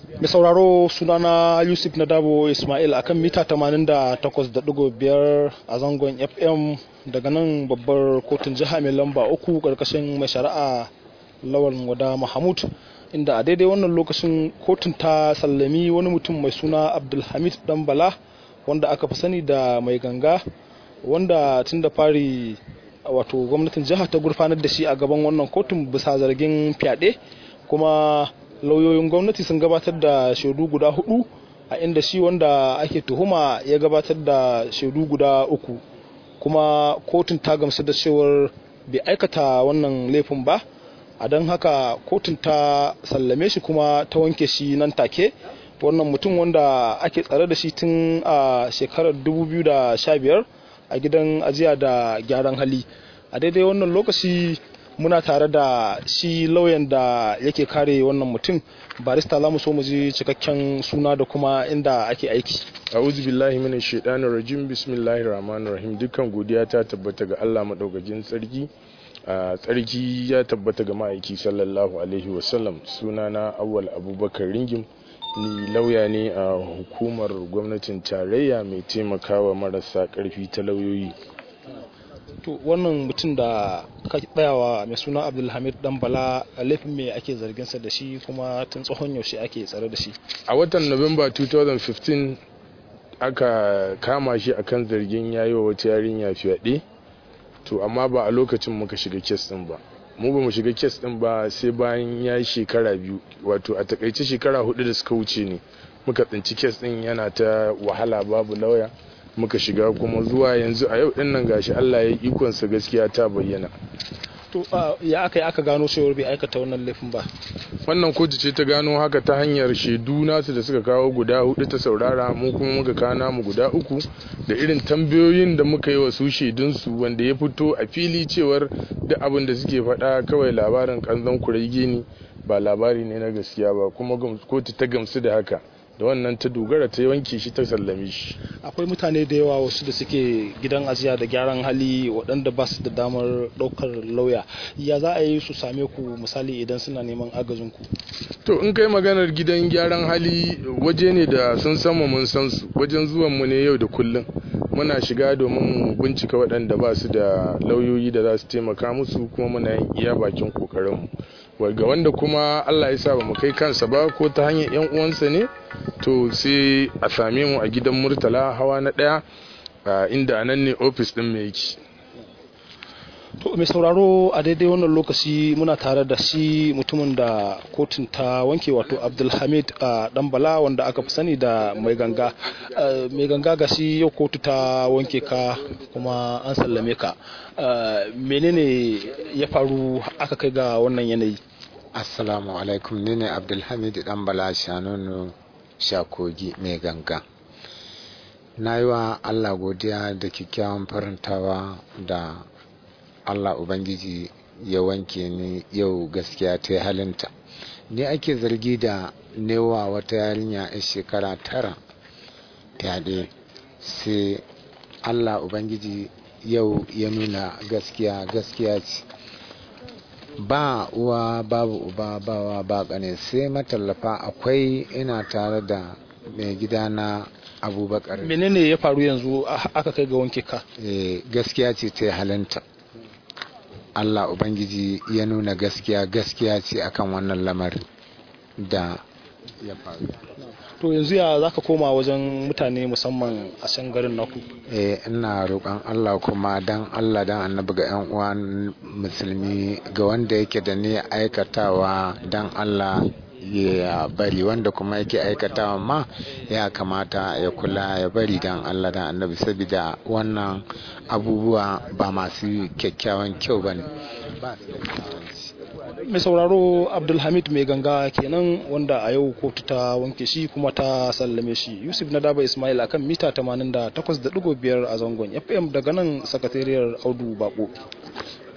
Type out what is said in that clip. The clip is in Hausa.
mai sauraro sunana yusuf nadabo ismail akan mita 88.5 a zangon fm daga nan babbar kotun jiha mai lamba uku karkashin mai shari'a lawan wada mahmud inda a daidai wannan lokacin kotun ta sallami wani mutum mai suna abdulhamid dambala wanda aka fi sani da mai ganga wanda tun da fari wato gwamnatin jiha ta gurfanar da shi a gaban wannan kotun bisa zargin fyaɗe kuma lauyoyin gwamnati sun gabatar da shaidu guda hudu a inda shi wanda ake tuhuma ya gabatar da shaidu guda uku kuma kotun ta gamsu da cewar bai aikata wannan laifin ba a don haka kotun ta sallame shi kuma ta wanke shi nan take wannan mutum wanda ake tsare da shi tun a shekarar 2015 a gidan ajiya da gyaran hali a daidai wannan lokaci muna tare da shi lauyan da yake kare wannan mutum barista za mu so mu ji cikakken suna da kuma inda ake aiki a'udhu billahi minash shaitanir rajim bismillahir rahmanir rahim dukkan godiya ta tabbata ga Allah madaukakin sarki a tsarki ya tabbata ga ma'aiki sallallahu alaihi wasallam sunana awwal abubakar ringim ni lauya ne a hukumar gwamnatin tarayya mai taimakawa marasa karfi ta lauyoyi to wannan mutum da ka tsayawa mai suna abdulhamid dan bala laifin me ake zarginsa da shi kuma tun tsohon yaushe ake tsare da shi a watan november 2015 aka kama shi akan zargin yayi wa wata yarinya fyaɗe to amma ba a lokacin muka shiga kes din ba mu ba mu shiga kes din ba sai bayan ya yi shekara biyu wato a takaice shekara hudu da suka wuce ne muka tsinci kes din yana ta wahala babu lauya muka shiga kuma zuwa yanzu a yau dinnan gashi Allah ya ikonsa gaskiya ta bayyana to ya aka yi aka gano cewar bai aikata wannan laifin ba wannan kotu ce ta gano haka ta hanyar shaidu nasu da suka kawo guda hudu ta saurara mu kuma muka kana mu guda uku da irin tambayoyin da muka yi wa su shaidunsu wanda ya fito a fili cewar duk abin da suke faɗa kawai labarin kanzon kurege ne ba labari ne na gaskiya ba kuma kotu ta gamsu da haka da wannan ta dogara ta wanke shi ta sallame shi akwai mutane da yawa wasu da suke gidan ajiya da gyaran hali waɗanda ba su da damar ɗaukar lauya ya za a yi su same ku misali idan suna neman agajin ku to in kai maganar gidan gyaran hali waje ne da sun sama mun san su wajen zuwan mu ne yau da kullum muna shiga domin mu bincika waɗanda ba su da lauyoyi da za su taimaka musu kuma muna yin iya bakin kokarin mu ga wanda kuma Allah ya sa ba mu kai kansa ba ko ta hanyar yan uwansa ne to sai a same mu a gidan murtala hawa na ɗaya inda anan ne ofis ɗin mai yake to mai sauraro a daidai wannan lokaci muna tare da shi mutumin da kotun ta wanke wato abdulhamid dan bala wanda aka fi sani da mai ganga mai ganga ga shi yau kotu ta wanke ka kuma an sallame ka menene ya faru aka kai ga wannan yanayi assalamu alaikum ni ne abdulhamid dan bala shanunu shakogi mai ganga na yi wa allah godiya da kyakkyawan farantawa da allah ubangiji ya wanke ni yau gaskiya ta yi halinta ni ake zargi da newa wata yarinya a shekara tara fyaɗe sai allah ubangiji yau ya nuna gaskiya gaskiya ce ba uwa babu uba bawa ba ƙane sai matallafa akwai ina tare da mai gida na abubakar menene ya faru yanzu aka kai ga wanke ka e, gaskiya ce ta halinta allah ubangiji ya nuna gaskiya gaskiya ce akan wannan lamarin da ya faru to yanzu ya za ka koma wajen mutane musamman a can garin naku eh ina roƙon Allah kuma dan Allah dan annabi ga yan uwan musulmi ga wanda yake da ne aikatawa dan Allah ya bari wanda kuma yake aikatawa ma ya kamata ya kula ya bari dan Allah dan annabi saboda wannan abubuwa ba masu kyakkyawan kyau bane ba mai sauraro abdulhamid mai ganga kenan wanda a yau kotu ta wanke shi kuma ta sallame shi yusuf na daba ismail akan mita 88.5 a zangon fm daga nan sakatariyar audu bako